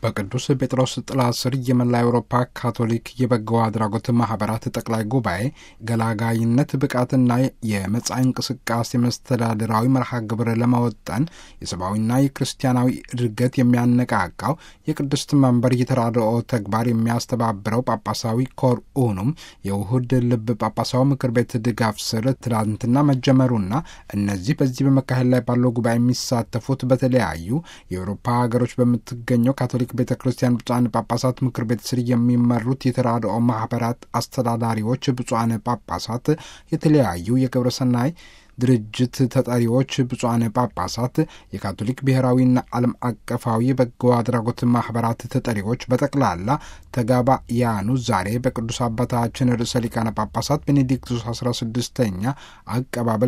በቅዱስ ጴጥሮስ ጥላ ስር የመላ አውሮፓ ካቶሊክ የበጎ አድራጎት ማህበራት ጠቅላይ ጉባኤ ገላጋይነት ብቃትና የመጻኢ እንቅስቃሴ መስተዳድራዊ መርሃ ግብር ለመወጠን የሰብአዊና የክርስቲያናዊ እድገት የሚያነቃቃው የቅድስት መንበር የተራድኦ ተግባር የሚያስተባብረው ጳጳሳዊ ኮር ኡኑም የውሁድ ልብ ጳጳሳዊ ምክር ቤት ድጋፍ ስር ትላንትና መጀመሩና እነዚህ በዚህ በመካሄድ ላይ ባለው ጉባኤ የሚሳተፉት በተለያዩ የአውሮፓ ሀገሮች በምትገኘው ካቶሊክ ቤተ ክርስቲያን ብፁዓን ጳጳሳት ምክር ቤት ስር የሚመሩት የተራድኦ ማህበራት አስተዳዳሪዎች፣ ብፁዓን ጳጳሳት፣ የተለያዩ የግብረሰናይ ድርጅት ተጠሪዎች፣ ብፁዓን ጳጳሳት፣ የካቶሊክ ብሔራዊና ዓለም አቀፋዊ በጎ አድራጎት ማህበራት ተጠሪዎች በጠቅላላ ተጋባያኑ ዛሬ በቅዱስ አባታችን ርዕሰ ሊቃነ ጳጳሳት ቤኔዲክቱስ አስራ ስድስተኛ አቀባበል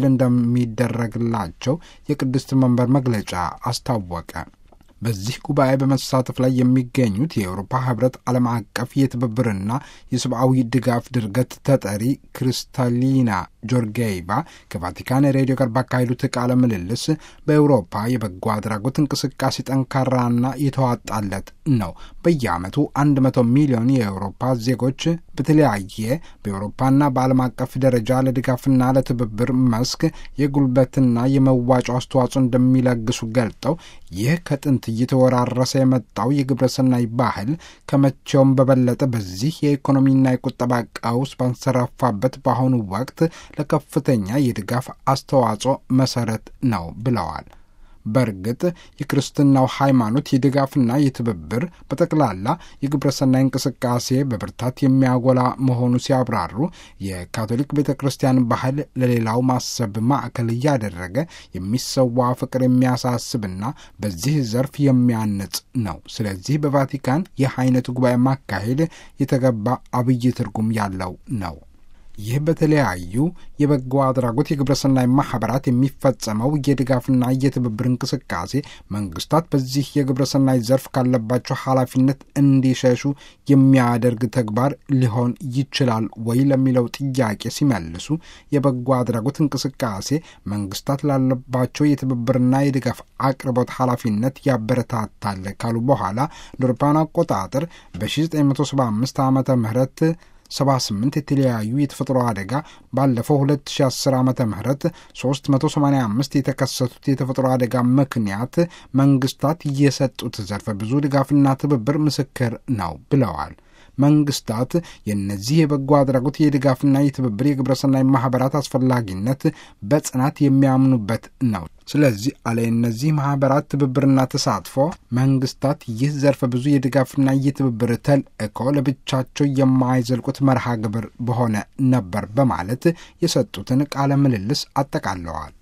እንደሚደረግላቸው የቅድስት መንበር መግለጫ አስታወቀ። በዚህ ጉባኤ በመሳተፍ ላይ የሚገኙት የአውሮፓ ህብረት ዓለም አቀፍ የትብብርና የሰብአዊ ድጋፍ ድርገት ተጠሪ ክሪስታሊና ጆርጌይቫ ከቫቲካን ሬዲዮ ጋር ባካሄዱት ቃለ ምልልስ በአውሮፓ የበጎ አድራጎት እንቅስቃሴ ጠንካራና የተዋጣለት ነው። በየዓመቱ አንድ መቶ ሚሊዮን የአውሮፓ ዜጎች በተለያየ በአውሮፓና በዓለም አቀፍ ደረጃ ለድጋፍና ለትብብር መስክ የጉልበትና የመዋጮ አስተዋጽኦ እንደሚለግሱ ገልጠው ይህ ከጥንት እየተወራረሰ የመጣው የግብረሰናይ ባህል ከመቼውም በበለጠ በዚህ የኢኮኖሚና የቁጠባ ቀውስ ባንሰራፋበት በአሁኑ ወቅት ለከፍተኛ የድጋፍ አስተዋጽኦ መሰረት ነው ብለዋል። በእርግጥ የክርስትናው ሃይማኖት የድጋፍና የትብብር በጠቅላላ የግብረሰናይ እንቅስቃሴ በብርታት የሚያጎላ መሆኑ ሲያብራሩ የካቶሊክ ቤተ ክርስቲያን ባህል ለሌላው ማሰብ ማዕከል እያደረገ የሚሰዋ ፍቅር የሚያሳስብና በዚህ ዘርፍ የሚያንጽ ነው። ስለዚህ በቫቲካን ይህ አይነት ጉባኤ ማካሄድ የተገባ አብይ ትርጉም ያለው ነው። ይህ በተለያዩ የበጎ አድራጎት የግብረሰናይ ማህበራት የሚፈጸመው የድጋፍና የትብብር እንቅስቃሴ መንግስታት በዚህ የግብረሰናይ ዘርፍ ካለባቸው ኃላፊነት እንዲሸሹ የሚያደርግ ተግባር ሊሆን ይችላል ወይ ለሚለው ጥያቄ ሲመልሱ የበጎ አድራጎት እንቅስቃሴ መንግስታት ላለባቸው የትብብርና የድጋፍ አቅርቦት ኃላፊነት ያበረታታል ካሉ በኋላ ለአውሮፓውያን አቆጣጠር በ1975 ዓመተ ምህረት 78 የተለያዩ የተፈጥሮ አደጋ ባለፈው 2010 ዓመተ ምህረት 385 የተከሰቱት የተፈጥሮ አደጋ ምክንያት መንግስታት የሰጡት ዘርፈ ብዙ ድጋፍና ትብብር ምስክር ነው ብለዋል። መንግስታት የእነዚህ የበጎ አድራጎት የድጋፍና የትብብር የግብረሰናይ ማህበራት አስፈላጊነት በጽናት የሚያምኑበት ነው። ስለዚህ አለ እነዚህ ማህበራት ትብብርና ተሳትፎ መንግስታት ይህ ዘርፈ ብዙ የድጋፍና የትብብር ተልእኮ ለብቻቸው የማይዘልቁት መርሃ ግብር በሆነ ነበር በማለት የሰጡትን ቃለ ምልልስ አጠቃለዋል።